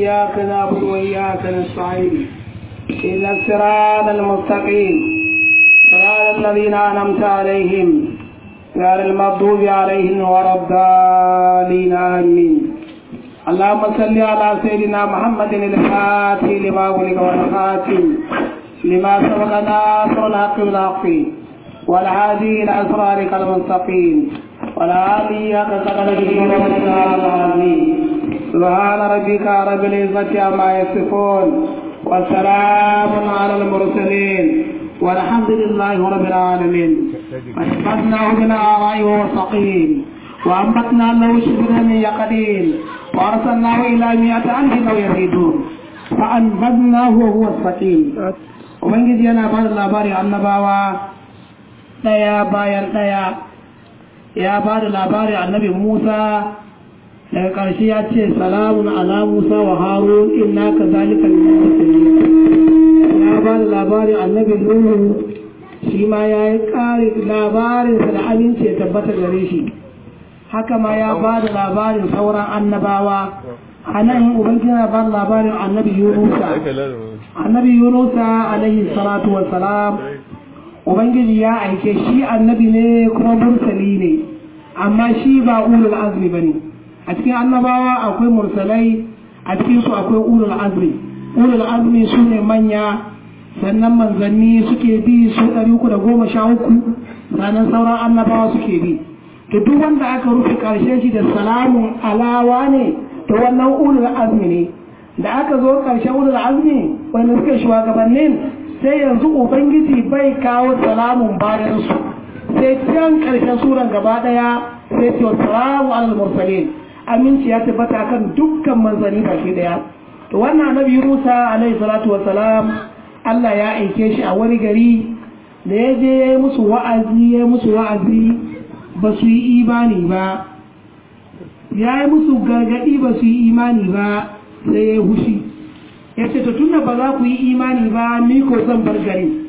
إياك نعبد وإياك نستعين إن الصراط المستقيم صراط الذين أنعمت عليهم غير المغضوب عليهم ولا الضالين آمين اللهم صل على سيدنا محمد الفاتح لما أغلق والخاتم لما سبق ناصر الحق بالحق والهادي إلى أسرارك المستقيم والهادي حق قدره العظيم سبحان ربك رب العزة عما يصفون وسلام على المرسلين والحمد لله رب العالمين فاشفقناه بالآراء والسقيم وأنبتنا له شبرا من يقدين وأرسلناه إلى مئة ألف أو يزيدون فأنبذناه وهو السقيم Ubangiji yana ba da labari annabawa ɗaya bayan ɗaya ya ba da labari annabi Musa daga ƙarshe ya ce salamun ala Musa wa Harun inna ka zalika ya ba da labari annabi Nuhu shi ma ya yi ƙari labarinsa da aminci ya tabbata gare shi haka ma ya ba da labarin sauran annabawa a nan ubangiji na ba da labarin annabi yunusa annabi yunusa alaihi salatu wassalam ubangiji ya aike shi annabi ne kuma mursali ne amma shi ba ulul azmi ba ne a cikin annabawa akwai mursalai a cikin su akwai ulul azmi ulul azmi su ne manya sannan manzanni suke bi su ɗari uku da goma sha uku sannan sauran annabawa suke bi to duk wanda aka rufe ƙarshen shi da salamun alawa ne to wannan ulul azmi ne da aka zo ƙarshen ulul azmi wanda suke shugabannin sai yanzu ubangiji bai kawo salamun bayan su sai can ƙarshen suran gaba ɗaya sai ce salamu alal mursalin aminci ya tabbata kan dukkan manzanni baki ɗaya to wannan annabi Musa alaihi salatu wassalam Allah ya aike shi a wani gari da ya je ya yi musu wa'azi ya yi musu wa'azi ba su yi imani ba ya yi musu gargaɗi ba su yi imani ba sai ya yi hushi ya ce to tunda ba za ku yi imani ba ni ko zan bar gari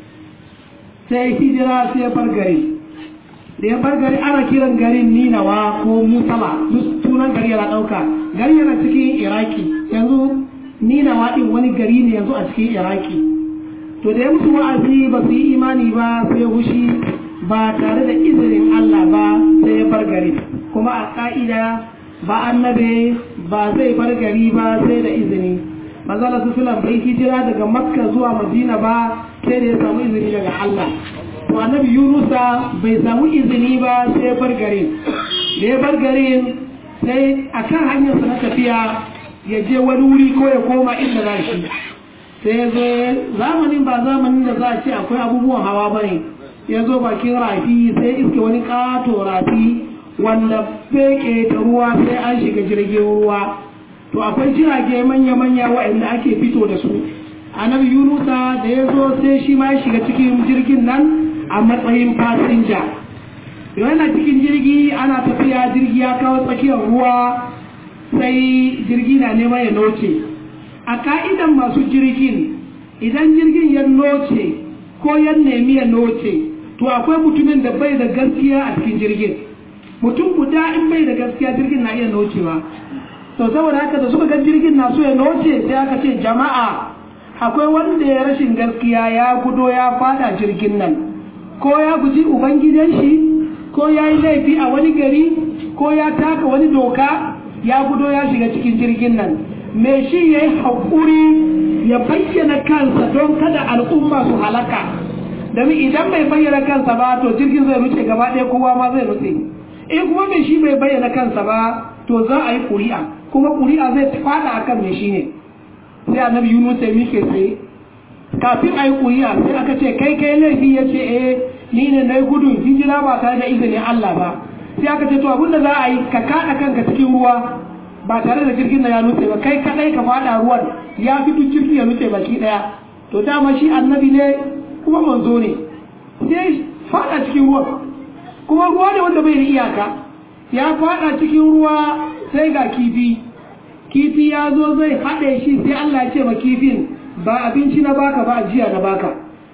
sai hijira sai ya bar gari da ya bar gari ana kiran garin ninawa ko musala duk sunan gari yana ɗauka gari yana cikin iraki yanzu ninawa ɗin wani gari ne yanzu a cikin iraki to da ya musu wa'azi ba su yi imani ba sai ya hushi ba tare da izinin Allah ba sai ya bar gari kuma a ƙa'ida ba annabe ba zai bar gari ba sai da izini manzala su filan bai hijira daga makka zuwa madina ba sai da ya samu izini daga Allah to annabi yunusa bai samu izini ba sai ya bar garin da ya bar garin sai a kan hanyarsa na tafiya ya je wani wuri ko ya koma inda za shi sai ya zo zamanin ba zamanin da za a ce akwai abubuwan hawa ba ne ya zo bakin rafi sai iske wani kato rafi wanda feke da ruwa sai an shiga jirgin ruwa to akwai jirage manya-manya waɗanda ake fito da su annabi yunusa da ya zo sai shi ma ya shiga cikin jirgin nan a matsayin fasinja yana cikin jirgi ana tafiya jirgi ya kawo tsakiyar ruwa sai jirgi na neman ya noce a ka'idan masu jirgin idan jirgin ya noce ko ya nemi ya noce to akwai mutumin da bai da gaskiya a cikin jirgin mutum guda in bai da gaskiya jirgin na iya nocewa to saboda haka da suka ga jirgin na so ya noce sai aka ce jama'a akwai wanda ya rashin gaskiya ya gudo ya fada jirgin nan ko ya guji ubangidan shi ko ya yi laifi a wani gari ko ya taka wani doka ya gudo ya shiga cikin jirgin nan me shi ya yi haƙuri ya bayyana kansa don kada al'umma su halaka domin idan bai bayyana kansa ba to jirgin zai ruce gaba ɗaya kowa ma zai ruce in kuma mai shi bai bayyana kansa ba to za a yi ƙuri'a kuma ƙuri'a zai fada akan mai shi ne sai annabi yunus ya mike tsaye kafin a yi ƙuri'a sai aka ce kai kai laifi ya ce eh ni ne na yi gudun hijira ba tare da izinin Allah ba sai aka ce to abinda za a yi ka kaɗa kanka cikin ruwa ba tare da jirgin na ya nutse ba kai kaɗai ka faɗa ruwan ya fi duk jirgin ya nutse baki ɗaya to dama shi annabi ne kuma manzo ne sai faɗa cikin ruwan kuma ruwa ne wanda bai da iyaka ya faɗa cikin ruwa sai ga kifi kifi ya zo zai haɗe shi sai Allah ya ce ma kifin ba abinci na baka ba ajiya na baka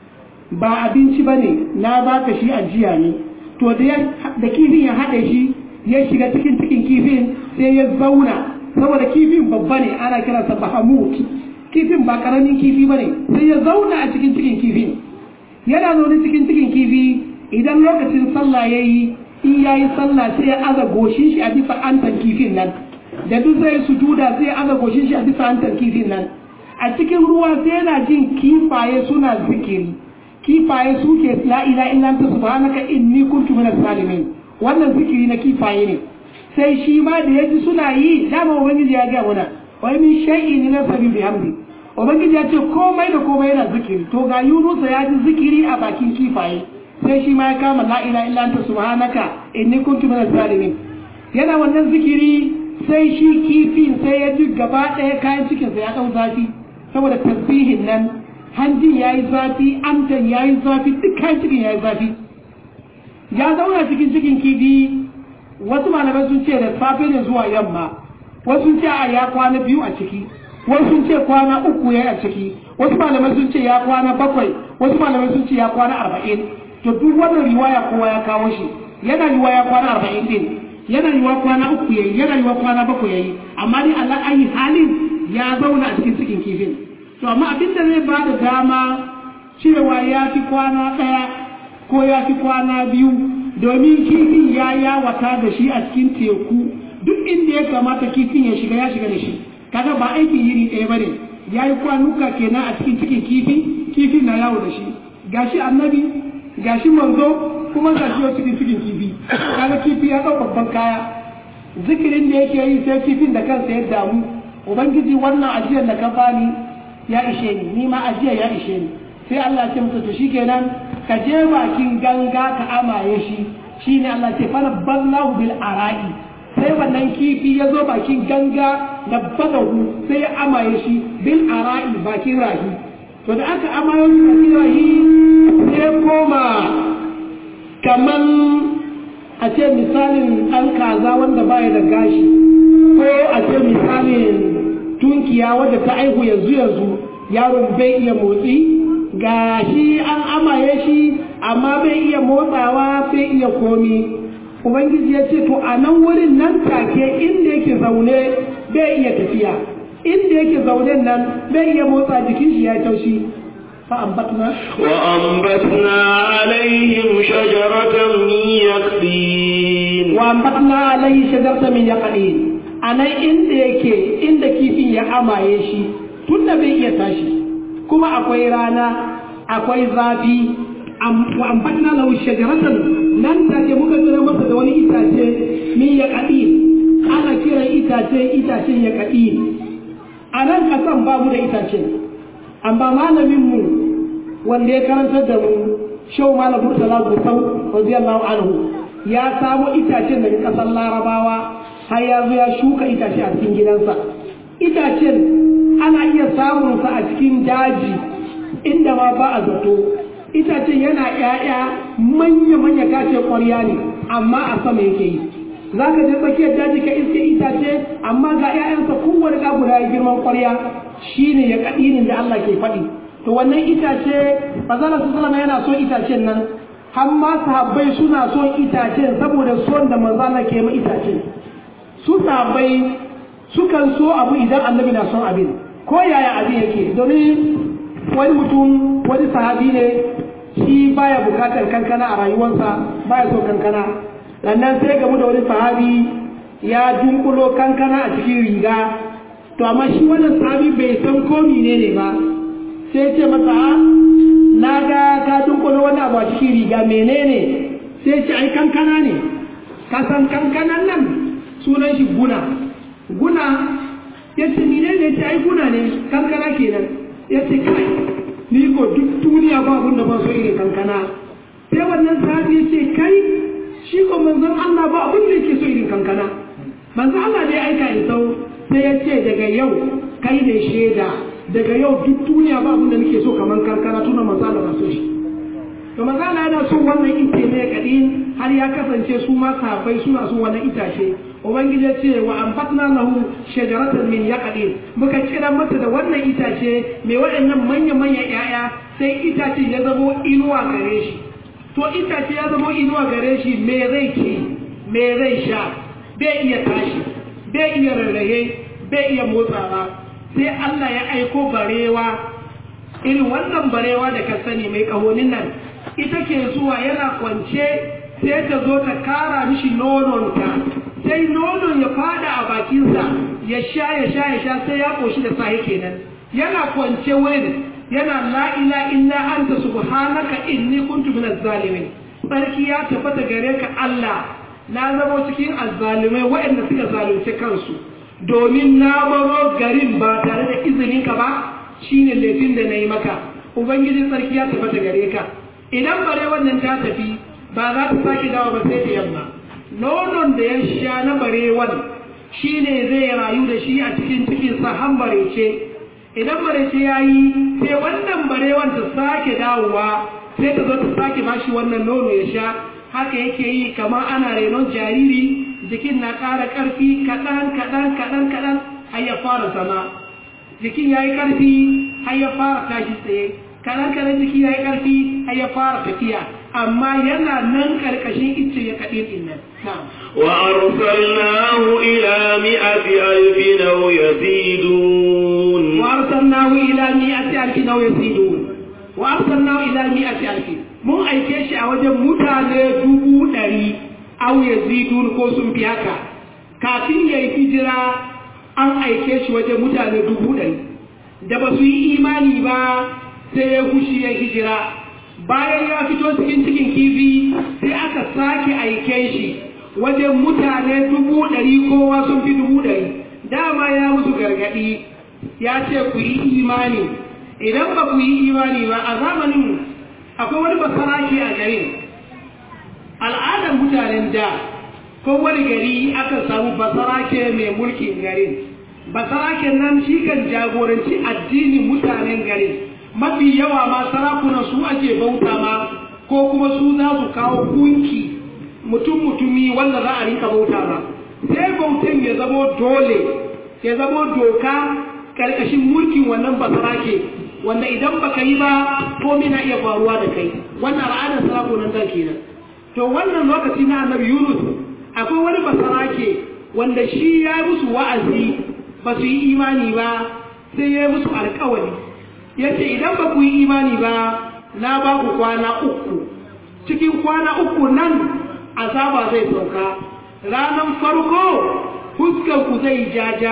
ba abinci ba ne na baka shi ajiya ne to da kifin ya haɗe shi ya shiga cikin cikin kifin sai ya zauna saboda kifin babba ne ana kiransa bahamut kifin ba karamin kifi ba ne sai ya zauna a cikin cikin kifin yana zaune cikin cikin kifi idan lokacin sallah ya yi in ya yi sallah sai ya aza goshin shi a bisa antan kifin nan da duk zai sujuda sai ya aza goshin shi a bisa antan kifin nan a cikin ruwa sai yana jin kifaye suna zikiri kifaye suke la ila illa anta subhanaka inni kuntu minaz zalimin wannan zikiri na kifaye ne sai shi ma da yaji suna yi dama ubangiji ya ga mana wai min shay'in la sabi bihamdi ubangiji ya ce komai da komai yana zikiri to ga yunusa ya ji zikiri a bakin kifaye sai shi ma ya kama la ila illa anta subhanaka inni kuntu minaz zalimin yana wannan zikiri sai shi kifin sai ya ji gaba ɗaya kayan cikinsa ya ɗau zafi saboda tasbihin nan hanjin ya yi zafi amtan ya yi zafi duk kayan cikin ya yi zafi ya zauna cikin cikin kifi wasu malamai sun ce da safe ne zuwa yamma wasu sun ce a ya kwana biyu a ciki wasu sun ce kwana uku ya a ciki wasu malamai sun ce ya kwana bakwai wasu malamai sun ce ya kwana arba'in to duk wannan riwaya kowa ya kawo shi yana riwaya ya kwana arba'in din yana yiwa kwana uku yayi yana yiwa kwana bakwai yayi amma dai Allah ayi halin ya zauna a cikin cikin kifin to amma abin da zai bada dama cewa ya fi kwana ɗaya ko ya fi kwana biyu domin kifin ya yawata da shi a cikin teku duk inda ya kamata kifin ya shiga ya shiga da shi kaga ba aikin yiri ɗaya bane ya yi kwanuka kenan a cikin cikin kifi kifin na yawo da shi gashi annabi gashi manzo kuma gashi wa cikin cikin kifi kaga kifi ya ɗau babban kaya zikirin da yake yi sai kifin da kansa ya damu ubangiji wannan ajiyar da ka bani ya ishe ni ni ma ajiyar ya ishe ni sai Allah ce masa to shikenan ka je bakin ganga ka amaye shi shine Allah ce fara ballahu bil ara'i sai wannan kifi ya zo bakin ganga da badahu sai ya amaye shi bil ara'i bakin rahi to da aka amaye shi bakin rahi sai koma kaman a ce misalin ɗan kaza wanda baya da gashi ko a ce misalin tunkiya wadda ta aihu yanzu yanzu yaron bai iya motsi ga shi an amaye shi amma bai iya motsawa bai iya komi ubangiji ya ce to a nan wurin nan take inda yake zaune bai iya tafiya inda yake zaune nan bai iya motsa jikin shi ya taushi فأنبتنا وأنبتنا عليهم شجرة من يقطين وأنبتنا عليه شجرة من يقطين أنا إند يكي إند كيفي يا أما يشي تunda bai iya tashi kuma akwai rana akwai zafi wa ambatna lahu shajaratan nan take muka tsira masa da wani itace min ya ana kiran itace itacen ya a nan kasan babu da itacen amma malaminmu wanda ya karantar da mu shau malam murtala gusau radiyallahu anhu ya samu itacen daga kasar larabawa har ya zo ya shuka itace a cikin gidansa itacen ana iya samun sa a cikin daji inda ma ba a zato itacen yana ƴaƴa manya-manya kace ƙwarya ne amma a sama yake yi za ka je tsakiyar daji ka iske itace amma ga 'ya'yansa kowane ɗa guda ya girman ƙwarya shine ya kaɗinin da Allah ke faɗi to wannan itace bazala su sallama yana son itacen nan har ma sahabbai suna son itacen saboda son da manzala ke ma itacen su sahabbai sukan so abu idan annabi na son abin ko yaya abin yake domin wani mutum wani sahabi ne shi baya bukatar kankana a rayuwarsa baya so kankana sannan sai gamu da wani sahabi ya dunkulo kankana a cikin riga to amma shi wannan sahabi bai san ko ne ne ba sai ce masa na ga ka dunkulo wani abu a cikin riga menene sai ce ai kankana ne ka san kankanan nan sunan shi guna guna ya ce menene ya ce ai guna ne kankana kenan ya ce kai ni ko duk duniya ba abin da ba so irin kankana sai wannan sahabi ya ce kai shi ko manzon Allah ba abin da yake so irin kankana manzon Allah ne aika in sau sai ya ce daga yau kai ne shaida daga yau duk duniya ba abin da nake so kamar kankana tuna manzon Allah na so shi to manzon Allah yana son wannan ite ne kadin har ya kasance su ma sahabbai suna son wannan itace ubangiji ya ce wa ambatna lahu shajaratan min yaqdin muka kira masa da wannan itace mai waɗannan manya manya ƴaƴa sai itace ya zamo inuwa gare shi to itace ya zama inuwa gare shi me zai ci me zai sha bai iya tashi bai iya rarraye bai iya motsawa sai Allah ya aiko barewa irin wannan barewa da ka sani mai kahonin nan ita ke zuwa yana kwance sai ta zo ta kara mishi nononta sai nonon ya fada a bakinsa ya sha ya sha ya sha sai ya koshi da sahi kenan yana kwance wurin yana la ila illa anta subhanaka inni kuntu minaz zalimin sarki ya tabbata gare ka Allah na zama cikin azzalimai waɗanda suka zalunce kansu domin na baro garin ba tare da izinin ka ba shine laifin da nayi maka ubangijin sarki ya tabbata gare ka idan bare wannan ta tafi ba za ta sake dawo ba sai da yamma nonon da ya sha na barewan shine zai rayu da shi a cikin cikin sa han barece idan barece yayi sai wannan barewan ta sake dawowa sai ta zo ta sake bashi wannan nono ya sha haka yake yi kamar ana renon jariri jikin na ƙara ƙarfi kaɗan kaɗan kaɗan kaɗan har ya fara zama jikin ya yi ƙarfi har ya fara tashi tsaye kaɗan kaɗan jiki ya yi ƙarfi har ya fara tafiya amma yana nan ƙarƙashin icce ya kaɗin ɗin nan وأرسلناه إلى مئة ألف أو يزيدون وأرسلناه إلى مئة ألف أو يزيدون وأرسلناه إلى مئة ألف mun aike shi a wajen mutane dubu ɗari au ya zidun ko sun fi haka kafin ya yi hijira an aike shi wajen mutane dubu ɗari da ba su yi imani ba sai ya kushi ya hijira bayan ya fito cikin cikin kifi sai aka sake aike shi wajen mutane dubu ɗari kowa sun fi dubu ɗari dama ya musu gargaɗi ya ce ku yi imani idan ba ku yi imani ba a zamanin akwai wani basarake a garin al'adar mutanen da ko wani gari aka samu basarake mai mulkin garin basaraken nan shi kan jagoranci addinin mutanen garin mafi yawa ma sarakunan su ake bauta ma ko kuma su za su kawo kunki mutum mutumi wanda za a rinka bauta ma sai bautan ya zamo dole ya zamo doka karkashin mulkin wannan basarake wanda idan baka yi ba komai na iya faruwa da kai wannan al'adar sarakunan da kenan to wannan lokaci na annabi Yunus akwai wani basarake wanda shi ya yi musu wa'azi ba su yi imani ba sai ya yi musu alkawari ya ce idan ba ku yi imani ba na ba ku kwana uku cikin kwana uku nan azaba zai sauka ranar farko fuskar ku zai jaja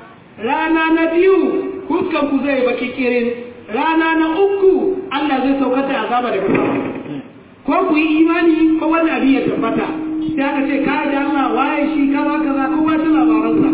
rana na biyu fuskar ku zai baki kirin rana na uku Allah zai saukar da azaba daga sama ko ku yi imani ko wani abin ya tabbata sai aka ce ka da Allah waye shi kaza kaza ko wata labaransa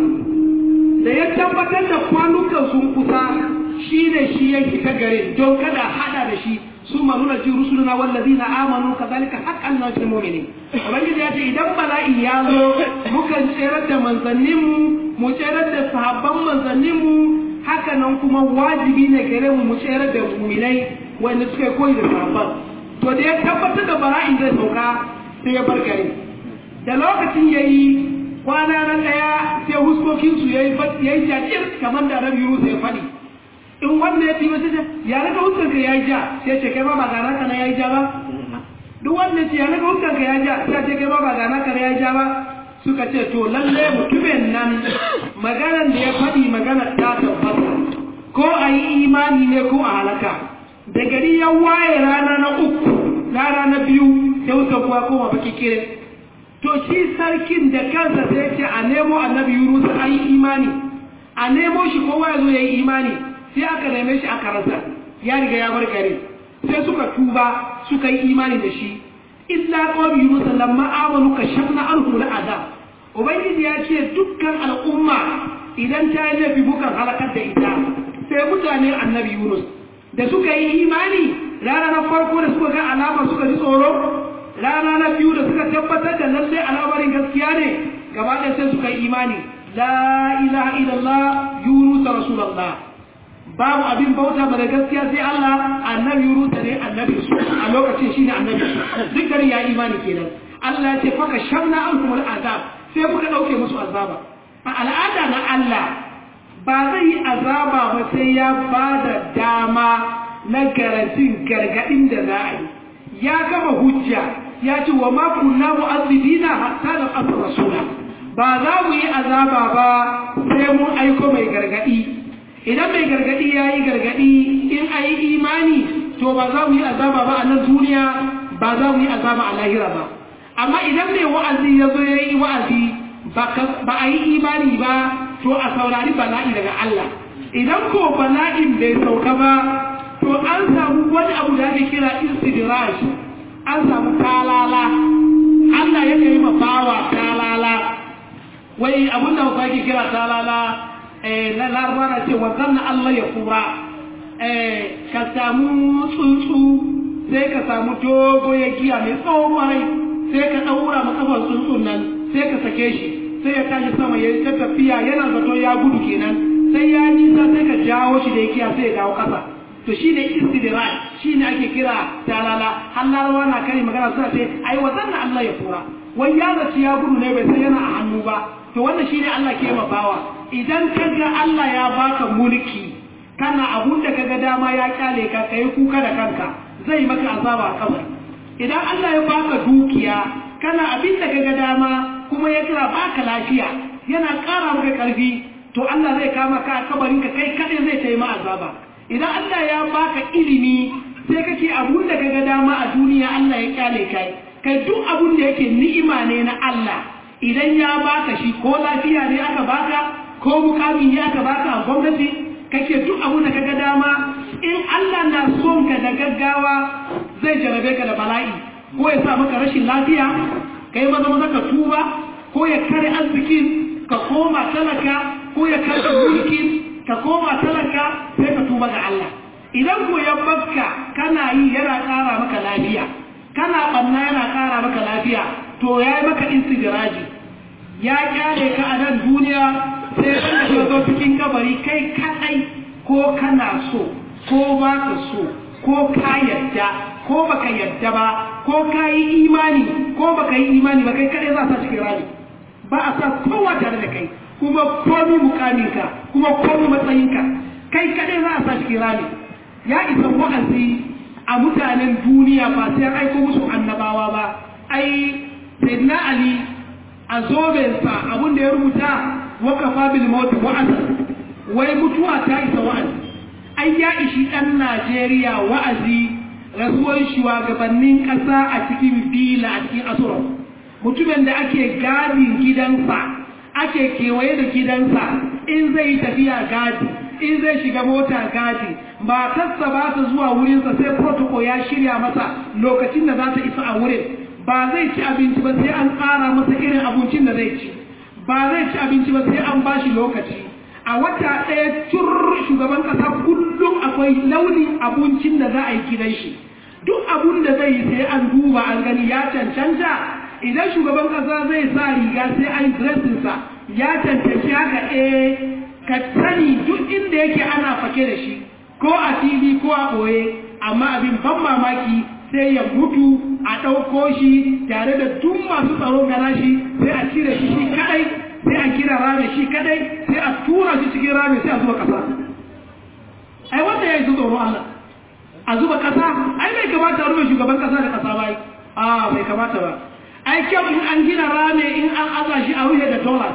da ya tabbatar da kwanukan sun kusa shi ne shi ya fita garin don kada hada da shi su ma nuna ji rusuluna wallazina amanu kazalika haqqan nasrul mu'minin ubangiji ya ce idan bala'i ya zo mukan tserar da manzanninmu mu tserar da sahabban manzanninmu haka nan kuma wajibi ne gare mu mu tsere da muminai wanda suka koyi da sahabban to da ya tabbatar da bala'in zai sauka sai ya bar gari da lokacin ya yi kwana na ɗaya sai huskokinsu ya yi jajir kamar da rabi yunus ya faɗi in wanda ya tiyo sai ya naga huskanka ya yi ja sai ce kai ma ba gana ka na ya yi ja ba duk wanda ya ce ya naga huskanka ya yi ja sai ce kai ma ba gana ka na ya yi ja ba suka ce to lalle mutumin nan maganar da ya faɗi maganar ta tabbata ko a yi imani ne ko a halaka da gari ya waye rana na uku rana na biyu sai wuta kuwa koma baki kire to shi sarkin da kansa sai ce a nemo annabi yunus a yi imani a nemo shi kowa ya zo ya yi imani sai aka neme shi aka rasa ya riga ya bar gari sai suka tuba suka yi imani da shi illa qawmi yunus lamma amanu kashafna anhu al'adab ubangiji ya ce dukkan al'umma idan ta yi laifi mukan halakar da ita sai mutane annabi yunus da suka yi imani rana na farko da suka ga alama suka ji tsoro rana na biyu da suka tabbatar da lalle al'amarin gaskiya ne gaba ɗaya sai suka yi imani la ilaha illallah yunus rasulullah babu abin bauta ba da gaskiya sai Allah annabi Yunus ne annabi su a lokacin shine annabi duk gari ya imani kenan Allah ya ce faka shamna ankum al'azab sai muka dauke musu azaba a al'ada na Allah ba zai yi azaba ba sai ya bada dama na garantin gargadin da za a yi ya gama hujja ya ce wa ma kunna mu'azzibina hatta da asr rasula ba za mu yi azaba ba sai mun aiko mai gargadi idan mai gargadi ya yi gargadi in a yi imani to ba za mu yi azaba ba a nan duniya ba za mu yi azaba a lahira ba amma idan mai wa'azi ya zo ya yi wa'azi ba a yi imani ba to a saurari bala'i daga Allah idan ko bala'in bai sauka ba to an samu wani abu da ake kira istidraj an samu talala Allah ya yi mabawa talala wai abin da ba ke kira talala na larba na ce wanzan na Allah ya kura ka samu tsuntsu sai ka samu dogo ya giya mai tsawon warai sai ka ɗaura makafar tsuntsun nan sai ka sake shi sai ya tashi sama ya ta tafiya yana zato ya gudu kenan sai ya nisa sai ka jawo shi da ya giya sai ya dawo ƙasa to shi ne istidirai shi ne ake kira talala har larawa na kari magana suna ce ai wazan na Allah ya kura wai ya zaci ya gudu ne bai san yana a hannu ba to wannan shi ne Allah ke ma bawa idan ka ga Allah ya baka mulki kana abun da kaga dama ya kyale ka kai kuka da kanka zai maka azaba a kabari idan Allah ya baka dukiya kana abin da kaga dama kuma ya kira baka lafiya yana ƙara maka ƙarfi to Allah zai kama ka a kabarin ka kai kadai zai taimaka azaba idan Allah ya baka ilimi sai kake abun da kaga dama a duniya Allah ya kyale kai kai duk abun da yake ni'ima ne na Allah idan ya baka shi ko lafiya ne aka baka ko mukami ne aka baka a gwamnati kake duk abun da kaga dama in Allah na son ka da gaggawa zai jarabe ka da bala'i ko ya sa maka rashin lafiya kai maza maza ka tuba ko ya kare arzikin ka koma talaka ko ya kare mulkin ka koma talaka sai ka tuba ga Allah idan ko ya bakka kana yi yana ƙara maka lafiya kana banna yana ƙara maka lafiya to ya yi maka istidraji ya kyale ka a nan duniya sai ka zo cikin kabari kai kadai ko kana so ko ba ka so ko ka yadda ko baka yadda ba ko ka yi imani ko baka yi imani ba kai kadai za sa cikin rami ba a sa kowa tare da kai kuma komi mukaminka kuma komi matsayinka kai kadai za a sa cikin rami ya isa wa'azi a mutanen duniya ba sai an aiko musu annabawa ba ai sayyidina ali a zobensa abin da ya rubuta wakafa bil mawt wa'azi wai mutuwa ta isa wa'azi ai ya ishi dan Najeriya wa'azi rasuwar shugabannin ƙasa a cikin bila a cikin asura mutumin da ake gadin gidansa ake kewaye da gidansa in zai yi tafiya gadi in zai shiga mota gadi matarsa ba ta zuwa wurinsa sai protocol ya shirya masa lokacin da za ta isa a wurin ba zai ci abinci ba sai an tsara masa irin abincin da zai ci ba zai ci abinci ba sai an bashi lokaci a wata ɗaya cur shugaban ƙasa kullum akwai launin abincin da za a yi gidan shi duk abun da zai yi sai an duba an gani ya cancanta idan shugaban ƙasa zai sa riga sai an dressinsa ya cancanci haka eh ka sani duk inda yake ana fake da shi ko a fili ko a ɓoye amma abin ban mamaki sai ya mutu a ɗauko shi tare da duk masu tsaro gana shi sai a cire shi shi kadai sai a kira rami shi kadai sai a tura shi cikin rami sai a zuba kasa ai wanda ya yi su tsoro Allah a zuba kasa ai bai kamata a rufe shugaban kasa da kasa bai a bai kamata ba ai kyau in an gina rami in an aza shi a rufe da dollars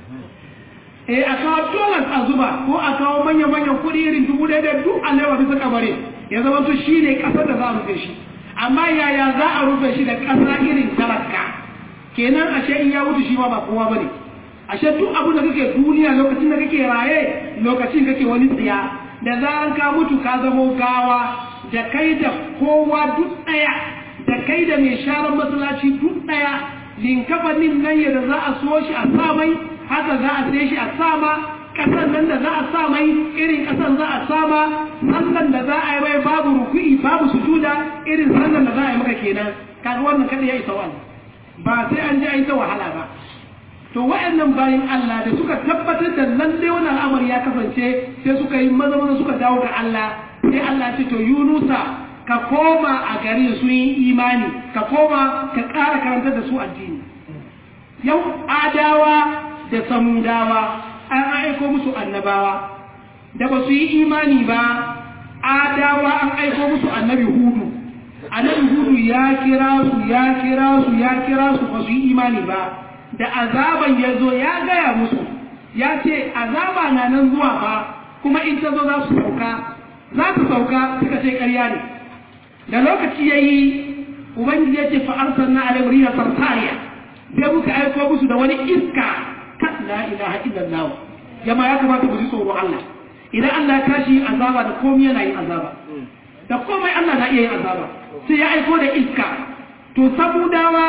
eh a kawo dollars a zuba ko a kawo manya-manyan kuɗi irin dubu ɗaya da duk alewa bisa kabare ya zama to shi ne ƙasar da za a rufe shi amma yaya za a rufe shi da ƙasa irin talaka kenan ashe in ya wuce shi ma ba kowa bane ashe duk abin da kake duniya lokacin da kake raye lokacin kake wani tsiya da zaran ka mutu ka zamo gawa da kai da kowa duk ɗaya da kai da mai sharar masallaci duk ɗaya linkafanin nan yadda za a so shi a samai haka za a sai shi a sama kasan nan da za a sa mai irin kasan za a sama sallan da za a yi mai babu ruku'i babu sujuda irin sallan da za a yi maka kenan kaga wannan kada ya isa wannan ba sai an ji an ta wahala ba to wa'annan bayan Allah da suka tabbatar da lalle wannan al'amari ya kasance sai suka yi maza maza suka dawo ga Allah sai Allah ce to Yunusa ka koma a garin su yi imani ka koma ka ƙara karantar da su addini yau adawa da samudawa an aiko musu annabawa da ba su yi imani ba adawa an aiko musu annabi hudu annabi hudu ya kira su ya kira su ya kira su ba su yi imani ba da azaban ya zo ya gaya musu ya ce azaba na nan zuwa ba kuma in ta zo za su sauka za su sauka suka ce ƙarya ne da lokaci ya yi ubangiji ya ce fa'arsar na alamuri na sarsariya sai muka aiko musu da wani iska kan la ilaha illallah jama ya kamata mu ji tsoron Allah idan Allah ya tashi azaba da komai yana yin azaba da komai Allah na iya yin azaba sai ya aiko da iska to samudawa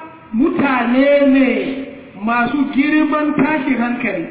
mutane ne masu girman tashin hankali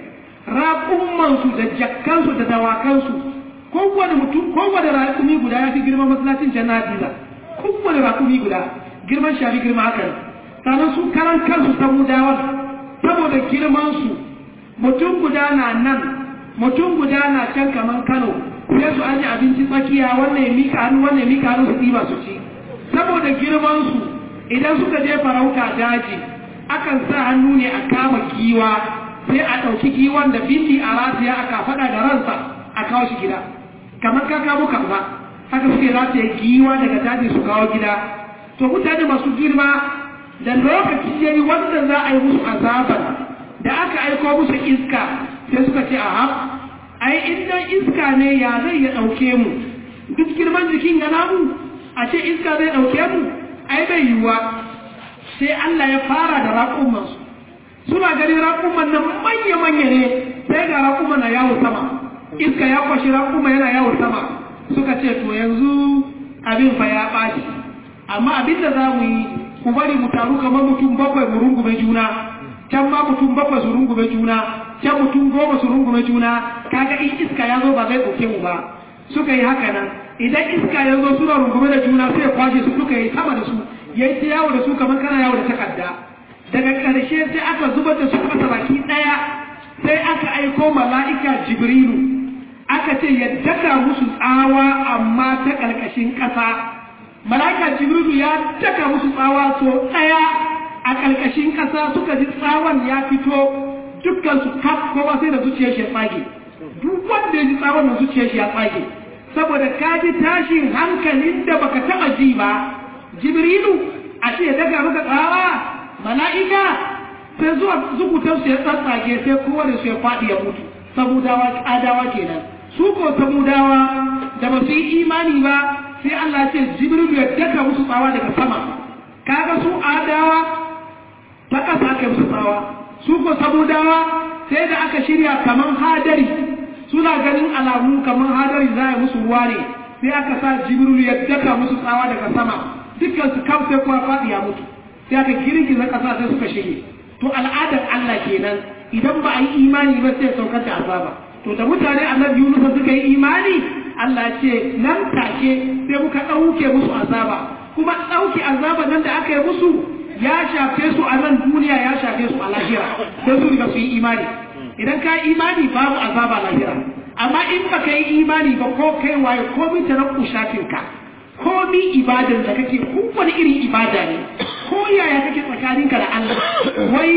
raƙummansu da jakkansu da dawakansu kowane mutum kowane raƙumi guda ya fi girman masallacin jannatiza kowane raƙumi guda girman shafi girma haka ne sannan su karan kansu samudawa saboda girmansu mutum guda na nan mutum guda na can kamar kano sai su aji abinci tsakiya wannan ya mika hannu wannan ya mika hannu su ɗiba su ci saboda girmansu idan suka je farauta daji akan sa hannu ne a kama giwa sai a ɗauki giwan da bindi a ratiya aka faɗa da ransa a kawo shi gida kamar ka kamo kaza haka suke rataye giwa daga daji su kawo gida to mutane masu girma da lokaci ya yi wanda za a yi musu azabar da aka aiko musu iska sai suka ce aha ai inda iska ne ya zai ya ɗauke mu duk girman jikin ya namu a ce iska zai ɗauke mu ai bai yiwuwa sai Allah ya fara da raƙumansu suna ganin raƙuman nan manya-manya ne sai ga raƙuma na yawo sama iska ya kwashi raƙuma yana yawo sama suka ce to yanzu abin fa ya ɓaci amma abin da za mu yi ku bari mu taru kamar mutum bakwai mu rungume juna can ma mutum bakwai su rungume juna can mutum goma su rungume juna kaga in iska ya zo ba zai ɗauke mu ba suka yi haka nan idan iska ya zo suna rungume da juna sai ya kwashe su duka yi sama da su ya yi ta yawo da su kamar kana yawo da takarda daga ƙarshe sai aka zubar da su ƙasa baki ɗaya sai aka aiko mala'ika jibrilu aka ce ya daka musu tsawa amma ta ƙarƙashin ƙasa mala'ika jibrilu ya daka musu tsawa so ɗaya a ƙarƙashin ƙasa suka ji tsawon ya fito dukkan su kaf kowa sai da zuciyar shi ya tsage duk wanda ya ji tsawon da zuciyar shi ya tsage saboda ka ji tashin hankalin da baka taɓa ji ba jibrilu a ce ya daga maka tsawa mala'ika sai zuwa zukutan su ya tsatsage sai kowane su ya faɗi ya mutu samudawa adawa kenan su ko samudawa da ba su yi imani ba sai Allah ce jibrilu ya daka musu tsawa daga sama kaga su adawa ta ƙasa aka musu tsawa su ko samudawa sai da aka shirya kaman hadari suna ganin alamu kaman hadari za a musu ruwa ne sai aka sa jibrilu ya daka musu tsawa daga sama dukkan su kam sai kuwa faɗi ya mutu sai aka girgiza ƙasa sai suka shige to al'adar Allah kenan idan ba a yi imani ba sai saukar da azaba to da mutane annabi Yunus suka yi imani Allah ce nan take sai muka ɗauke musu azaba kuma ɗauke azaba nan da aka yi musu ya shafe su a nan duniya ya shafe su a lahira sai su riga su yi imani idan ka yi imani babu azaba lahira amma in ba ka yi imani ba ko kai waye komi ta rabu shafinka komi ibadan da kake kowane irin ibada ne ko yaya kake tsakaninka da Allah wai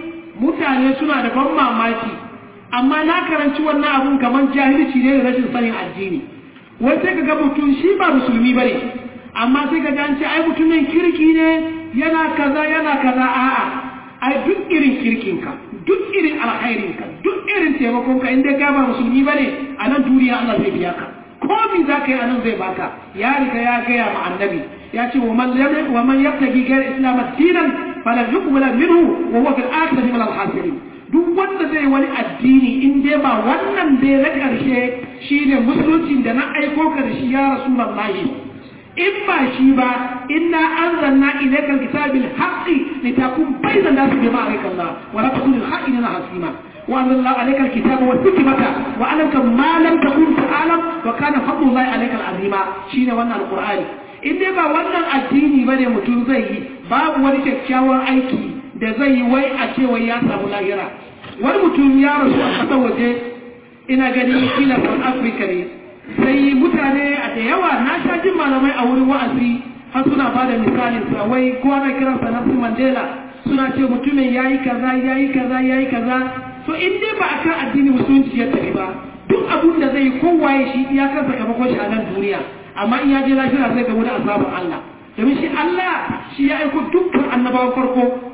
mutane suna da ban mamaki amma na karanci wannan abun kamar jahilci ne da rashin sanin addini wai sai ka ga mutum shi ba musulmi bane amma sai ka ga an ce ai mutumin kirki ne yana kaza yana kaza a'a ai duk irin kirkinka duk irin alkhairinka duk irin taimakonka in dai ka ba musulmi bane a nan duniya Allah zai biya ka komi za ka yi a nan zai baka ya riga ya gaya ma annabi ya ce wa man yabtagi gayar islam dinan falan yuqbala minhu wa huwa fil akhirati min al khasirin duk wanda zai wani addini in dai ba wannan dai na karshe shine musulunci da na aiko ka da shi ya rasulullahi in ba shi ba inna anzalna ilayka alkitaba bil haqqi litakun bayna an-nasi bima araka Allah wa la takun al-kha'inina hasima وأنزل الله عليك الكتاب والحكمة وعلمك ما لم تكن تعلم وكان فضل الله عليك العظيم شين وانا القرآن in dai ba wannan addini ba ne mutum zai yi babu wani kyakkyawan aiki da zai yi wai a ce wai ya samu lahira wani mutum ya rasu a ƙasar waje ina gani kila south africa ne sai mutane a da yawa na sha jin malamai a wurin wa'azi har suna ba da misalin sa wai ko ana kiransa Nelson Mandela suna ce mutumin yayi kaza yayi kaza yayi kaza so in dai ba akan addini musulunci ya tafi ba duk abun da zai kowaye shi ya kansa kamakon shi a nan duniya amma in ya je lafiya zai gamu da azabar Allah domin shi Allah shi ya aiko dukkan annabawan farko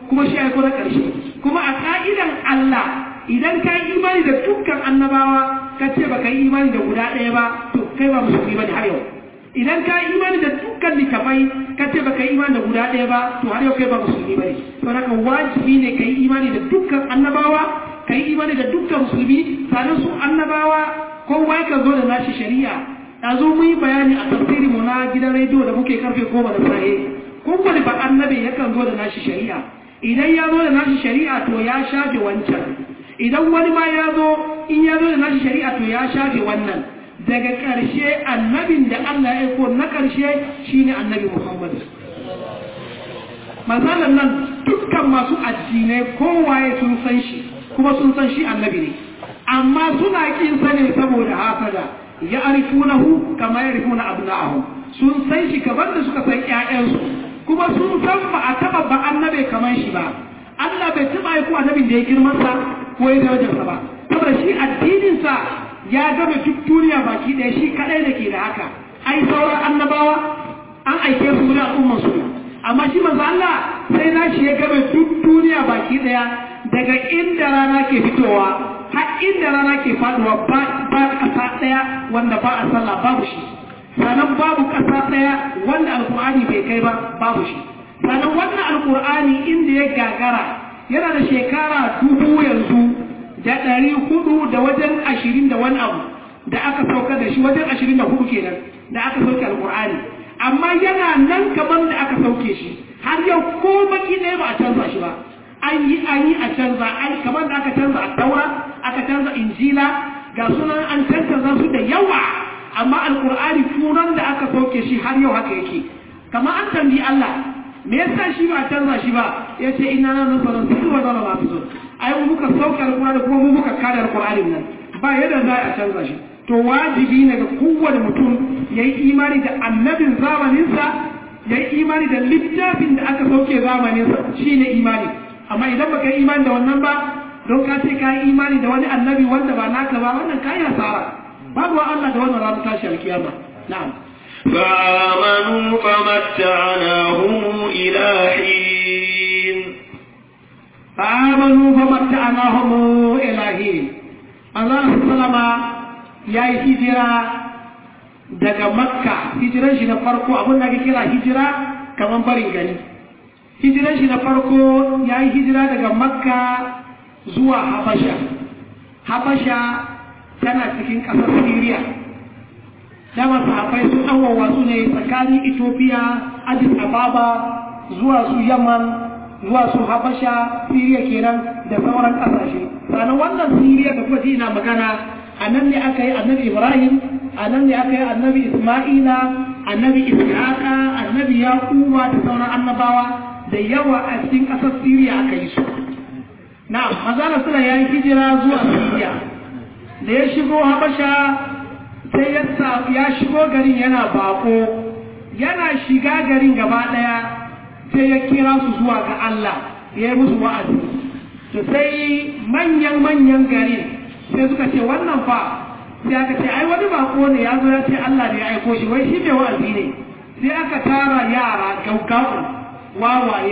kuma shi aiko na ƙarshe kuma a ka'idan Allah idan ka yi imani da dukkan annabawa ka ce ba ka yi imani da guda ɗaya ba to kai ba musulmi ba ne har yau idan ka yi imani da dukkan littafai ka ce ba ka yi imani da guda ɗaya ba to har yau kai ba musulmi ba ne to haka wajibi ne ka yi imani da dukkan annabawa ka yi imani da dukkan musulmi sannan su annabawa kowa ya zo da nashi shari'a yanzu mun yi bayani a tafsirin mu na gidan rediyo da muke karfe goma da safe kowane ba annabi yakan zo da nashi shari'a idan ya zo da nashi shari'a to ya shafe wancan idan wani ma ya zo in ya zo da nashi shari'a to ya shafe wannan daga ƙarshe annabin da Allah ya aiko na ƙarshe shine annabi Muhammad masalan nan dukkan masu addinai kowaye sun san shi kuma sun san shi annabi ne amma suna kin sane saboda hasada ya arifunahu kama ya rifuna abna'ahu sun san shi kamar da suka san ƴaƴansu kuma sun san ba a taba ba annabi kamar shi ba Allah bai taba aiko annabin da ya girman sa ko ya darajar sa ba saboda shi addinin sa ya gama duk duniya baki ɗaya shi kadai da ke da haka ai sauran annabawa an aike su da al'umman su amma shi manzo Allah sai na shi ya gama duk duniya baki ɗaya daga inda rana ke fitowa har inda rana ke faduwa ba ƙasa ɗaya wanda ba a sallah babu shi sannan babu ƙasa ɗaya wanda alƙur'ani bai kai ba babu shi sannan wannan alƙur'ani inda ya gagara yana da shekara dubu yanzu da ɗari hudu da wajen ashirin da wani abu da aka sauka da shi wajen ashirin da hudu kenan da aka sauke alƙur'ani amma yana nan kamar da aka sauke shi har yau ko baki ɗaya ba a canza shi ba an yi an yi a canza an kamar da aka canza a taura aka canza injila ga sunan an canza su da yawa amma alkur'ani turan da aka sauke shi har yau haka yake kamar an tambayi Allah me yasa shi ba a canza shi ba ya ce ina na nan sanar su wa zama masu so ai mu muka sauke alkur'ani kuma mu muka kada alkur'ani nan ba yadda za a canza shi to wajibi ne ga kowane mutum ya yi imani da annabin zamaninsa ya yi imani da littafin da aka sauke zamaninsa shine imani amma idan baka yi imani da wannan ba don ka ce ka yi imani da wani annabi wanda ba naka ba wannan ka yi hasara babu wa Allah da wannan ranar tashi alkiyama na'am فآمنوا فمتعناهم إلى حين فآمنوا فمتعناهم إلى حين Allah sallama ya yi hijira daga makka hijiran shi na farko abin da ake kira hijira kamar barin gani hijiran shi na farko ya yi hijira daga makka zuwa habasha habasha tana cikin ƙasar siriya dama sahabbai sun ɗanwawa su ne tsakanin ethiopia addis ababa zuwa su yaman zuwa su habasha siriya kenan da sauran ƙasashe sannan wannan siriya da kuma ina magana a nan ne aka yi annabi ibrahim a nan ne aka yi annabi isma'ila annabi ishaqa annabi yaquba da sauran annabawa da yawa a cikin ƙasar siriya aka yi su na mazana suna ya yi hijira zuwa siriya da ya shigo habasha sai ya shigo garin yana bako yana shiga garin gaba daya sai ya kira su zuwa ga Allah ya yi musu wa'azi to sai manyan-manyan garin sai suka ce wannan fa sai aka ce ai wani bako ne ya zo ya ce Allah ne ya aiko shi wai shi mai wa'azi ne sai aka tara yara gaugawa wawaye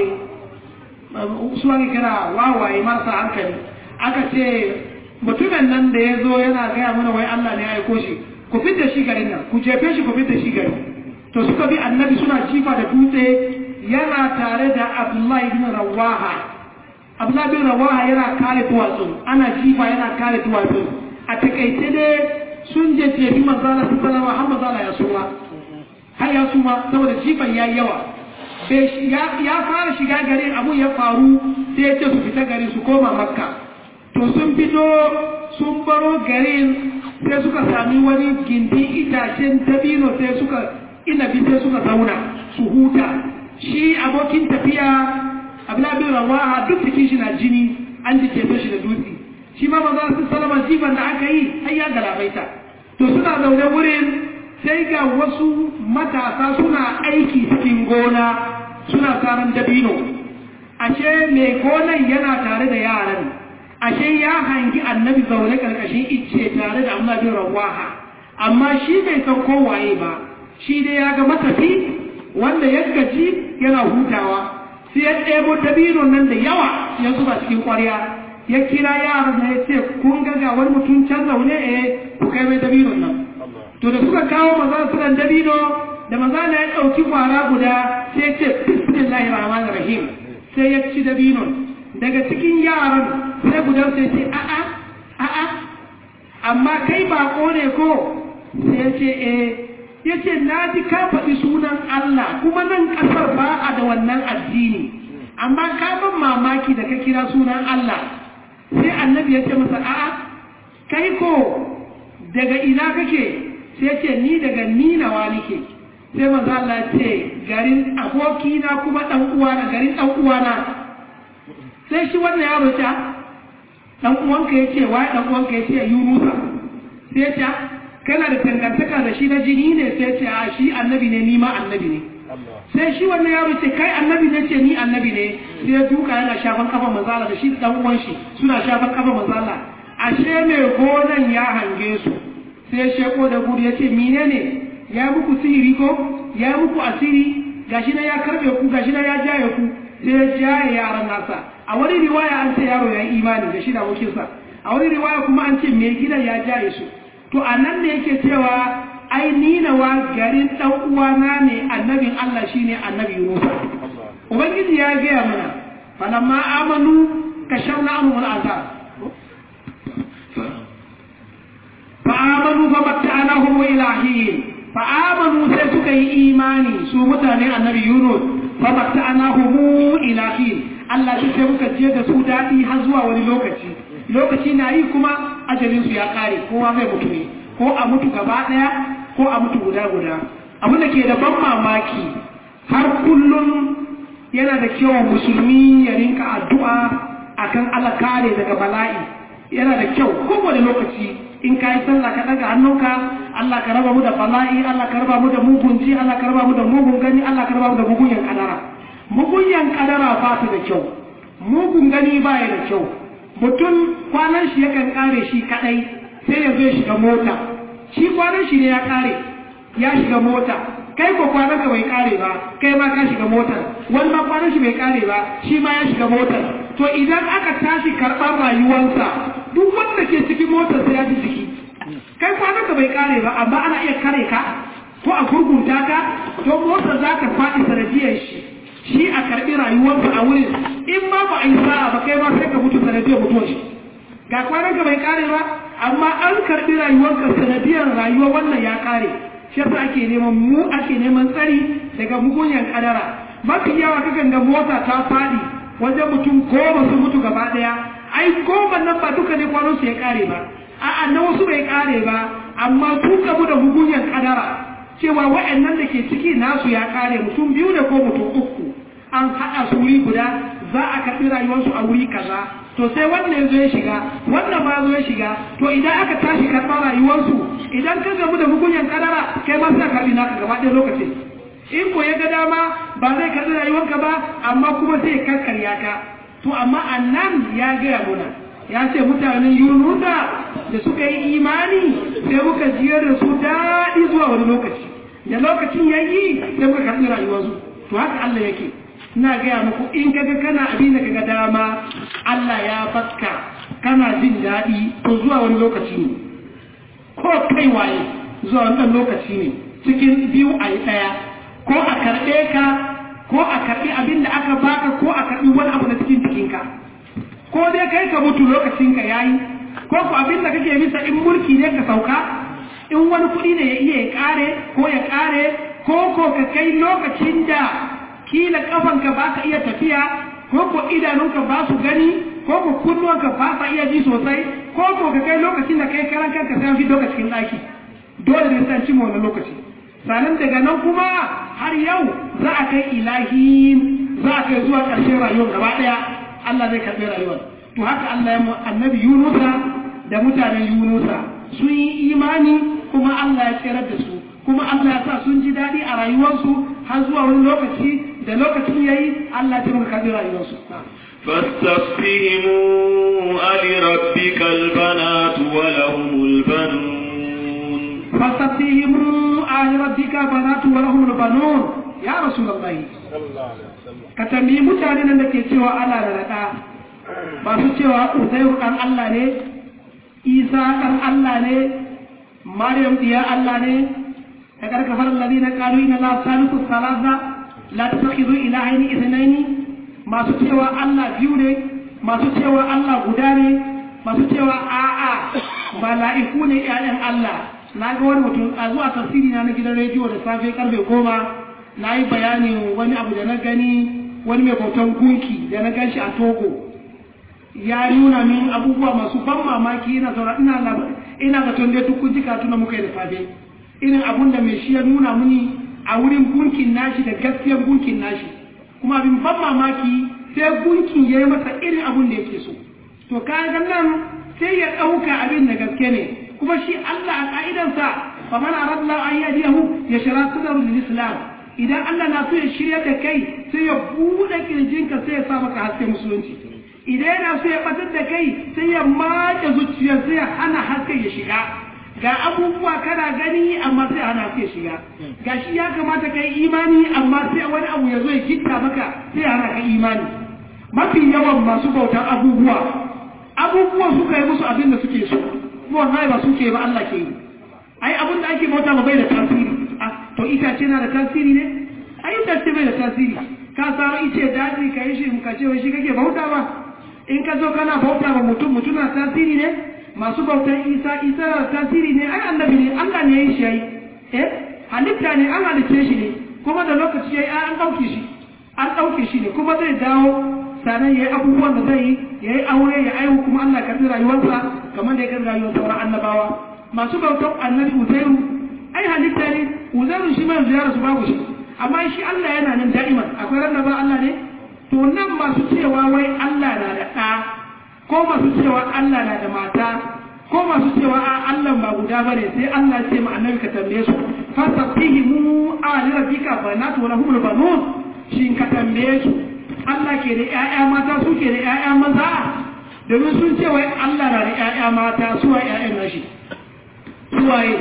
su ake kira wawaye marasa hankali aka ce mutumin nan da ya zo yana gaya mana wai Allah ne ya aiko shi ku fidda shi garin nan ku jefe shi ku fidda shi garin to suka bi annabi suna jifa da dutse yana tare da Abdullahi bin Rawaha Abdullahi bin Rawaha yana kare duwatsu ana jifa yana kare duwatsu a takaice dai sun je jefi manzala su salama har manzala ya suma har ya suma saboda jifan ya yawa ya fara shiga garin abun ya faru sai ya ce su fita garin su koma makka to sun fito sun baro garin sai suka sami wani gindi itacen dabino sai suka inabi sai suka zauna su huta shi abokin tafiya abdullahi rawaha duk cikin shi na jini an ji ceto shi da dutse shi ma maza su salama jifan da aka yi har ya galabaita to suna zaune wurin sai ga wasu matasa suna aiki cikin gona suna karan dabino ashe mai gonan yana tare da yaran ashe ya hangi annabi zaune karkashin icce tare da amma bin rawaha amma shi bai san kowaye ba shi dai ya ga matafi wanda ya gaji yana hutawa sai ya ɗebo dabino nan da yawa ya zuba cikin ƙwarya ya kira yaran da ya ce kun ga ga wani mutum can zaune eh ku kai mai dabino nan to da suka kawo maza su dan dabino da maza na ya ɗauki kwara guda sai ya ce bismillahir rahmanir rahim sai ya ci dabino daga cikin yaran sai gudan sai ce a'a a'a amma kai bako ne ko sai ya ce eh ya ce na ji ka faɗi sunan Allah kuma nan ƙasar ba a da wannan addini amma ka ban mamaki da ka kira sunan Allah sai annabi ya ce masa a'a kai ko daga ina kake sai ce ni daga ninawa nike sai maza Allah ce garin abokina kuma ɗan uwana garin ɗan uwana sai shi wannan yaro ce ɗan uwanka ya ce wai ɗan uwanka ya ce yunusa sai ya ce kana da dangantaka da shi na jini ne sai ce a shi annabi ne ni ma annabi ne sai shi wannan yaro ce kai annabi ne ce ni annabi ne sai ya duka yana shafan kafa mazala da shi dan uwan shi suna shafan kafa mazala ashe mai gonan ya hange su sai ya sheko da gudu ya ce menene ya muku sihiri ko ya muku asiri gashi na ya karbe ku gashi na ya jaye ku sai ya jaye yaran nasa a wani riwaya an ce yaro ya yi imani da shi da abokinsa a wani riwaya kuma an ce mai gidan ya jaye su to a nan da yake cewa ai ninawa garin ɗan uwana ne annabin Allah shine annabi Yunus ubangiji ya gaya mana falamma amanu kashawna anhum al'azab fa amanu fa matta'nahum ila hin fa amanu sai suka yi imani su mutanen annabi Yunus fa matta'nahum ila hin Allah sai muka je da su dadi har zuwa wani lokaci lokaci na yi kuma ajalinsu ya kare kowa zai mutu ne ko a mutu gaba ɗaya ko a mutu guda guda abin da ke da ban mamaki har kullum yana da kyau musulmi ya rinka addu'a akan Allah kare daga bala'i yana da kyau kowane lokaci in ka yi sallah ka daga hannunka Allah ka raba mu da bala'i Allah ka raba mu da mugun ji Allah ka raba mu da mugun gani Allah ka raba mu da mugun yan kadara mugun yan kadara ba su da kyau mugun gani ba ya da kyau mutum kwanan shi yakan kare shi kadai sai ya zo ya shiga mota shi kwanan shi ne ya kare ya shiga mota kai ko kwanan ka bai kare ba kai ma ka shiga motar wani ma kwanan shi bai kare ba shi ma ya shiga motar to idan aka tashi karɓar rayuwarsa duk wanda ke cikin motar sai ya ji jiki kai kwanan ka bai kare ba amma ana iya kare ka ko a gurgunta ka to motar za ta faɗi sanadiyar shi shi a karɓi rayuwarsa a wurin in ma ba a yi sa'a ba kai ma sai ka mutu sanadiyar mutuwar shi ga kwanan ka bai kare ba amma an karɓi rayuwarka sanadiyar rayuwar wannan ya kare shi yasa ake neman mu ake neman tsari daga mugunyan kadara mafi yawa kakan ga mota ta faɗi wajen mutum goma sun mutu gaba ɗaya ai goma nan ba duka ne kwanon su ya kare ba a'a na wasu bai kare ba amma su gamu da mugunyan kadara cewa wa'annan da ke ciki nasu ya kare mutum biyu ne ko mutum uku an haɗa su wuri guda za a karɓi rayuwarsu a wuri kaza to sai wannan zo ya shiga wannan ma zo ya shiga to idan aka tashi karɓar rayuwarsu idan ka gamu da mugunyan kadara kai ma sai karɓi naka gaba ɗaya lokacin in ko ya ga dama ba zai karɓi rayuwarka ba amma kuma sai ya karkarya ka to amma annan ya gaya muna ya ce mutanen yunusa da suka yi imani sai muka jiyar da su daɗi zuwa wani lokaci da lokacin ya yi sai muka karɓi rayuwarsu to haka Allah yake ina gaya muku in kaga kana abin da kaga dama Allah ya bakka kana jin daɗi to zuwa wani lokaci ne ko kai waye zuwa wani lokaci ne cikin biyu a yi ɗaya ko a karɓe ka ko a karɓi abin da aka baka ko a karɓi wani abu na cikin jikinka ko dai kai ka mutu lokacinka ya yi ko ku abin da kake bisa in mulki ne ka sauka in wani kuɗi ne ya iya ya ƙare ko ya ƙare ko ko ka kai lokacin da kila kafanka ba ka iya tafiya ko ko idanunka ba su gani ko ko kunnuwanka ba sa iya ji sosai ko ko ka kai lokacin da kai karan kanka sai an fito ka cikin ɗaki dole ne sai cimma wannan lokaci sannan daga nan kuma har yau za a kai ilahin za a kai zuwa ƙarshen rayuwar gaba ɗaya Allah zai karɓi rayuwar to haka Allah ya annabi Yunusa da mutanen Yunusa sun yi imani kuma Allah ya tsirar da su kuma Allah ya sa sun ji daɗi a rayuwarsu har zuwa wani lokaci da lokacin yayi Allah ya muka karɓi rayuwarsu فاستفتهموا ألربك البنات ولهم البنون فاستفتهموا آل ربك بنات ولهم البنون ya rasulullahi ka tambayi mutane nan da ke cewa Allah da rada ba su cewa Uzairu dan Allah ne Isa dan Allah ne Maryam diya Allah ne ka karkafar alladhina qalu inna la salisu salasa la tattakhidhu ilahaini ithnaini masu cewa Allah biyu ne masu cewa Allah guda ne masu cewa a'a mala'iku ne ƴaƴan Allah na ga wani mutum a zuwa tafsiri na na gidan rediyo da safe karfe goma na yi bayanin wani abu da na gani wani mai bautan gunki da na gan shi a togo ya nuna min abubuwa masu ban mamaki ina zaura ina ina ga tonde tukun jika tuna muka yi da safe irin abun da mai shi ya nuna mini a wurin gunkin nashi da gaskiyar gunkin nashi kuma abin ban mamaki sai gunkin ya yi masa irin abun da yake so to kaga nan sai ya ɗauka abin da gaske ne kuma shi Allah a ka'idansa fa man aradna an yadiyahu ya shara sadru lil islam idan Allah na so ya shirya da kai sai ya bude kirjinka sai ya sa maka haske musulunci idan yana so ya batar da kai sai ya mace zuciya sai ya hana haske ya shiga ga abubuwa kana gani amma sai hana haske ya shiga ga shi ya kamata ka yi imani amma sai wani abu ya zo ya kitta maka sai ya hana ka imani mafi yawan masu bautar abubuwa abubuwan suka yi musu abin da suke so kuma wallahi ba suke ba Allah ke yi ai abin da ake bauta ba bai da tasiri to itace na da tasiri ne ai itace bai da tasiri ka samu ice daji ka yi shi ka ce wai shi kake bauta ba in ka zo kana bauta ba mutum mutum na tasiri ne masu bautan isa isa na tasiri ne ai annabi ne Allah ne ya yi shi ai eh halitta ne an halicce shi ne kuma da lokaci yayi an dauke shi an dauke shi ne kuma zai dawo sanan yayi abubuwan da zai yi yayi aure ya aihu kuma Allah ya karbi rayuwarsa kamar da ya karbi rayuwar sauran annabawa masu bautan annabi Uzairu ai halitta ne Uzairu shi mai ziyara su babu shi amma shi Allah yana nan da'iman akwai ran da ba Allah ne to nan masu cewa wai Allah na da ɗa ko masu cewa Allah na da mata ko masu cewa a Allah ba guda bane sai Allah ce ma annabi ka tambaye su fasafihi mu ali rabbika banatu wa lahumul banun shin ka tambaye su Allah ke da ƴaƴa mata su ke da ƴaƴa maza domin sun ce wai Allah na da ƴaƴa mata su wa ƴaƴan nashi suwaye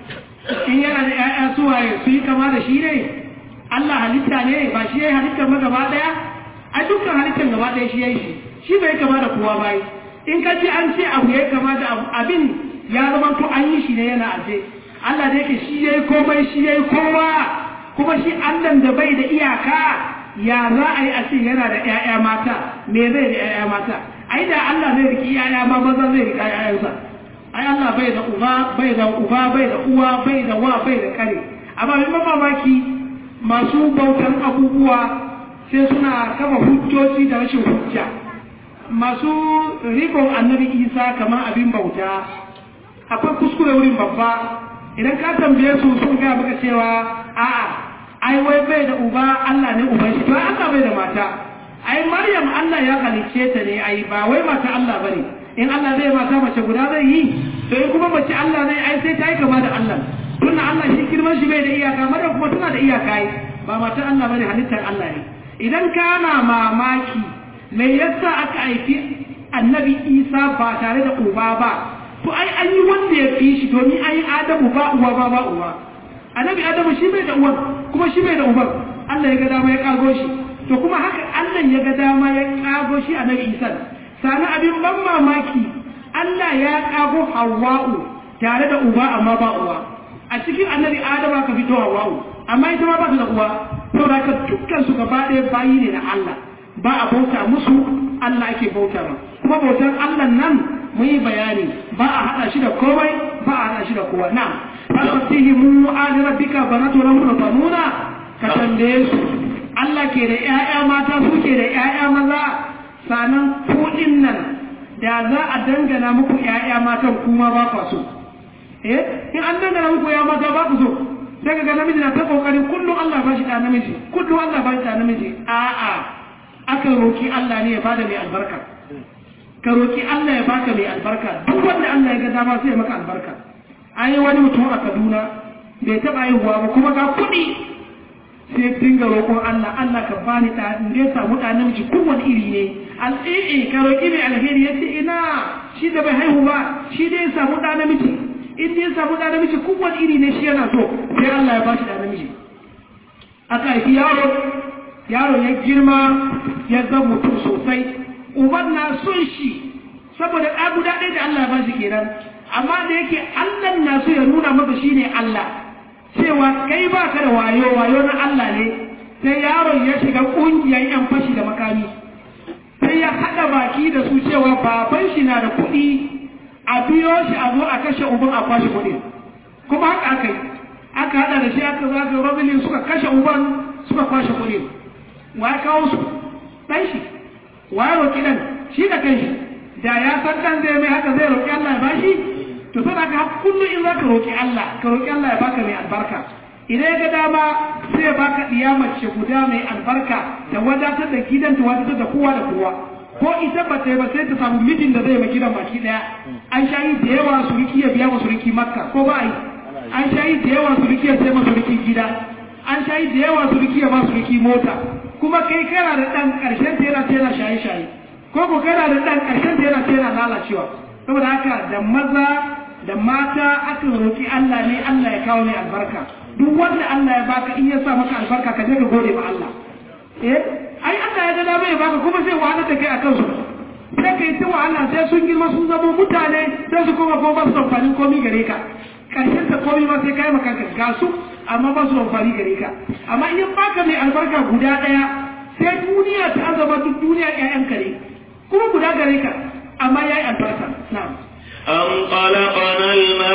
in yana da ƴaƴa suwaye su yi kama da shi ne Allah halitta ne ba shi ya yi halittar ma gaba ɗaya a dukkan halittar gaba ɗaya shi ya yi shi shi bai kama da kowa bai in ka ce an ce abu ya kama da abin ya zama to an yi shi ne yana aje Allah da yake shi ya yi komai shi ya yi kowa kuma shi Allah da bai da iyaka ya za a yi a ce yana da ƴaƴa mata me zai da ƴaƴa mata ai da Allah zai riki ƴaƴa ma maza zai rika ƴaƴansa ai Allah bai da uba bai da uba bai da uwa bai da wa bai da kare amma mai mamaki masu bautan abubuwa sai suna kama hujjoji da rashin hujja masu rikon annabi isa kamar abin bauta akwai kuskure wurin babba idan ka tambaye su sun gaya maka cewa a'a ai wai bai da uba Allah ne uban shi to Allah bai da mata ai Maryam Allah ya halicce ta ne ai ba wai mata Allah bane in Allah zai mata mace guda zai yi to in kuma mace Allah zai ai sai ta yi kama da Allah tunda Allah shi girman shi bai da iyaka Maryam kuma tana da iyaka ai ba mata Allah bane halittar Allah ne idan kana mamaki me yasa aka haifi annabi Isa ba tare da uba ba to ai an yi wanda ya fi shi domin an yi Adamu ba uwa ba ba uwa annabi Adamu shi bai da uwan kuma shi bai da uban Allah ya ga dama ya kago shi to kuma haka Allah ya ga dama ya kago shi annabi Isa sani abin ban mamaki Allah ya kago Hawwa'u tare da uba amma ba uwa a cikin annabi Adamu aka fito Hawwa'u amma ita ma ba ta da uwa saboda ka dukkan su gaba ɗaya bayi ne na Allah ba a bauta musu Allah ake bauta ma kuma bautar Allah nan mun yi bayani ba a haɗa shi da komai ba a haɗa shi da kowa na fasatihi mu ali rabbika banatu lahum banuna ka tambaye su Allah ke da ƴaƴa mata su ke da ƴaƴa maza sanan kuɗin nan da za a dangana muku ƴaƴa matan kuma ba kwa so eh in an dangana muku ƴaƴa mata ba ku so sai ga namiji na ta kokarin kullum Allah ba shi da namiji kullum Allah ba shi da namiji a'a aka roki Allah ne ya bada mai albarka ka roki Allah ya baka mai albarka duk wanda Allah ya ga dama sai ya maka albarka an yi wani mutum a Kaduna bai taɓa haihuwa ba kuma ga kuɗi sai dinga roƙon Allah Allah ka bani da in ya samu da namiji kowane iri ne al'i'i ka roki mai alheri ya ce ina shi da bai haihu ba shi dai ya samu da namiji in ya samu da namiji kowane iri ne shi yana so sai Allah ya ba shi da namiji aka haifi yaro yaro ya girma ya zama mutum sosai uban na son shi saboda ɗa guda ɗaya da Allah ya ba shi kenan amma da yake Allah na so ya nuna masa shi ne Allah cewa kai ba ka da wayo wayo na Allah ne sai yaron ya shiga ƙungiyar yan fashi da makami sai ya haɗa baki da su cewa baban shi na da kuɗi a biyo shi a zo a kashe uban a kwashe kuɗi kuma haka aka yi aka haɗa da shi aka zo aka robilin suka kashe uban suka kwashe kuɗi wa ya kawo su ɗan shi wa ya roƙi ɗan shi da kan shi da ya san ɗan zai mai haka zai roƙi Allah ya bashi to sai aka haka kullum in za ka roƙi Allah ka roƙi Allah ya baka mai albarka idan ya ga dama sai ya baka ɗiya mace guda mai albarka da wadatar da gidan ta wadatar da kowa da kowa ko ita ba ta yi ba sai ta samu mijin da zai ma gidan baki ɗaya an sha yi da yawa suriki ya biya ma suriki makka ko ba yi an sha yi da yawa suriki ya sai ma suriki gida an sha yi da yawa suriki ya ba suriki mota kuma kai kana da ɗan ƙarshen ta yana ta yana shaye-shaye ko ko kana da ɗan ƙarshen ta yana ta yana lalacewa saboda haka da maza da mata aka roƙi Allah ne Allah ya kawo ne albarka duk wanda Allah ya baka in ya sa maka albarka ka je ka gode ma Allah eh ai Allah ya ga dama ya baka kuma sai wahala ta kai a kansu sai kai ta wahala sai sun girma sun zama mutane sai su koma ko ba su amfanin komi gare ka karshen ta komi ma sai kai maka ga su amma ba su amfani gare ka amma in baka mai albarka guda daya sai duniya ta azaba duk duniya ƴaƴan kare kuma guda gare ka amma yayi albarka na'am أم خلقنا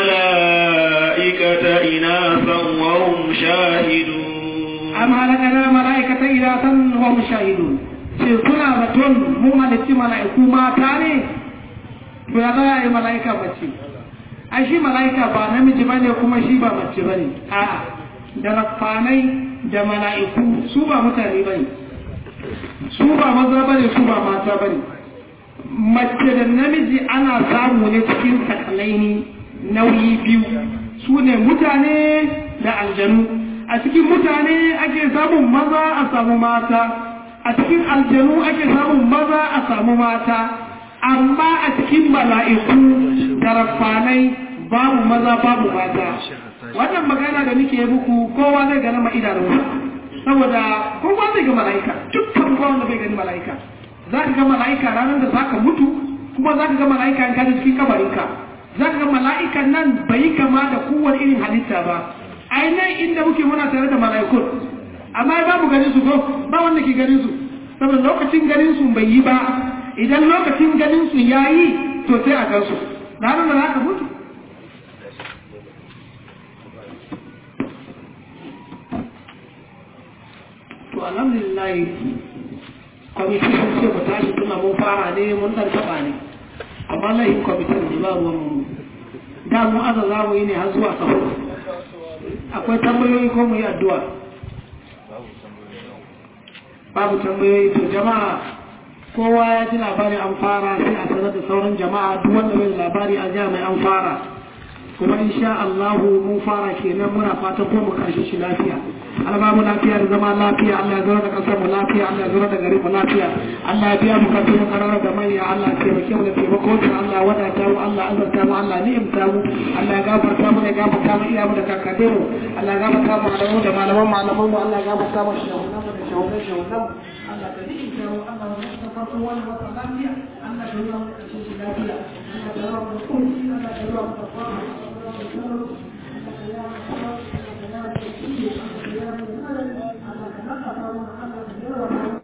الملائكة إناثا وهم شاهدون أم خلقنا الملائكة إناثا وهم شاهدون sai kuna zaton mun halitti mala'iku mata ne to ya za a yi mala'ika mace ai shi mala'ika ba namiji ba ne kuma shi ba mace ba ne a'a da rafanai da mala'iku su ba mutane ba ne su ba maza ba ne su ba mata ba ne mace da namiji ana samu ne cikin sakalaini nauyi biyu su ne mutane da aljanu a cikin mutane ake samun maza a samu mata a cikin aljanu ake samun maza a samu mata amma a cikin mala'iku da rafanai babu maza babu mata wannan magana da nake muku kowa zai gana ma idanunsa saboda kowa zai ga mala'ika dukkan kowa wanda bai gani mala'ika za ka ga mala'ika ranar da za ka mutu kuma za ka ga mala'ika in kaji cikin kabarinka za ka ga mala'ikan nan bai kama da kowane irin halitta ba ainihin inda muke muna tare da mala'ikun amma babu ganin su ko ba wanda ke ganin su saboda lokacin ganin su bai yi ba idan lokacin ganin su ya yi to sai a gansu ranar da za ka mutu to alhamdulillah kwamitin sun ce mu tashi tuna mun fara ne mun dan taba ne amma layin kwamitin ne ba ruwan mu da mu aza za mu yi ne har zuwa sahur akwai tambayoyi ko mu yi addu'a babu tambayoyi to jama'a kowa ya ji labari an fara sai a sanar da sauran jama'a duk wanda bai labari a jiya mai an fara kuma insha Allah mun fara kenan muna fatan ko mu karshe shi lafiya Allah mu lafiya da zama lafiya Allah ya zura da kasar mu lafiya Allah ya zura da garin mu lafiya Allah ya biya mu kafin mu karara da manya Allah ya taimake mu da taimako ta Allah ya wadata mu Allah ya azurta mu Allah ya ni'imta mu Allah ya gafarta mu ya gafarta mu iya mu da kakade mu Allah ya gafarta mu da mu da malaman malaman mu Allah ya gafarta mu shahunan mu da shahunan shahunan mu Allah ka ni'imta mu Allah ya tafarta wani wata lafiya Allah ya zura mu karshe shi lafiya Allah ya zura mu da kunci Allah ya zura mu da fara Allah ya zura mu da